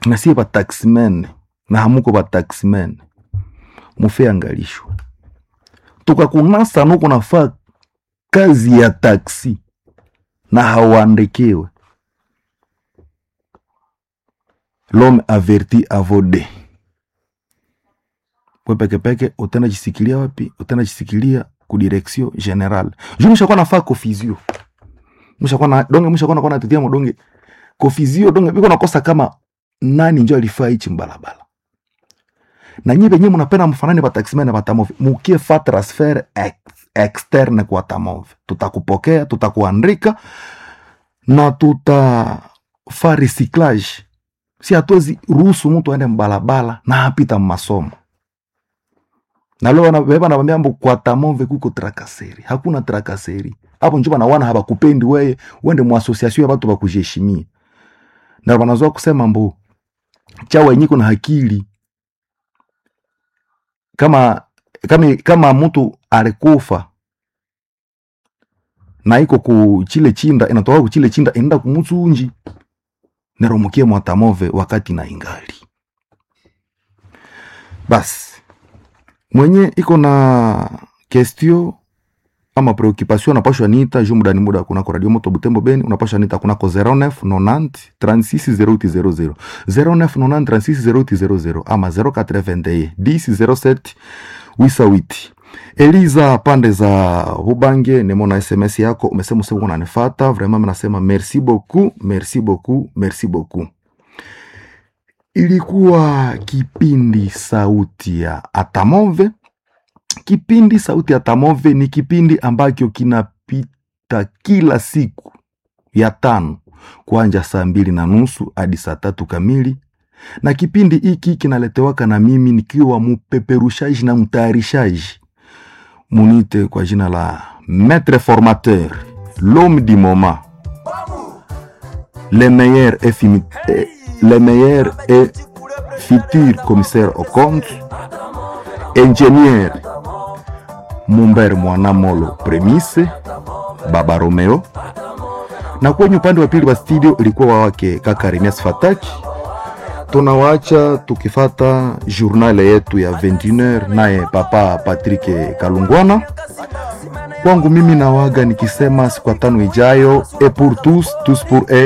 na sie bataximen na hamuko bataximen mufe angalisho tukakunasa nuko nafaa kazi ya taksi na hauandikiwe l'homme averti avode we pekepeke utenda jisikilia wapi utenda jisikilia ku direction general juu mshakuwa nafaa kofizio mshakuwa na donge mshakuwa nakuwa natetea modonge kofizio donge biko nakosa kama nani njo alifaa hichi mbalabala na nyi benye munapenda mfanane bataximene na batamove mukie fa transfer ex, externe kwa tamove tutakupokea tutakuandika na tutafa recyclage si hatuwezi ruhusu mtu aende mbalabala na hapita mmasomo na leo wanabeba nabambia mbu kwa tamove kuko trakaseri hakuna trakaseri hapo njo banawana habakupendi weye wende mu association ya batu bakujiheshimia na banazoa kusema mbu chawa yenyiko na hakili kama kama kama mtu alikufa na iko ku chile chinda inatoka ku chile chinda inaenda kumutsunji neromukie mwatamove wakati na ingali basi mwenye iko na kestio ama preoccupation unapashwa nita juu muda ni muda kunako radio moto butembo beni unapashwa nita kunako 09 90 36 0800 09 90 36 0800 ama 081 10 07 wisawiti eliza pande za bubange nimona sms yako umesema usema unanifata vraiment nasema merci beaucoup merci beaucoup merci beaucoup ilikuwa kipindi sauti ya atamove kipindi sauti ya tamove ni kipindi ambacho kinapita kila siku ya tano kuanja saa mbili na nusu hadi saa tatu kamili na kipindi hiki kinaletewaka na mimi nikiwa mupeperushaji na mtayarishaji munite kwa jina la maître formateur l'homme du moment le meilleur et, fini, eh, le meilleur et futur commissaire au compte ingénieur Mumber Mwanamolo Premise Baba Romeo, na kwenye upande wa pili wa studio ilikuwa wake kaka Remias Fataki. Tunawaacha tukifata journal yetu ya 21h naye papa Patrick Kalungwana. Kwangu mimi nawaga nikisema siku tano ijayo, et pour tous tous pour eux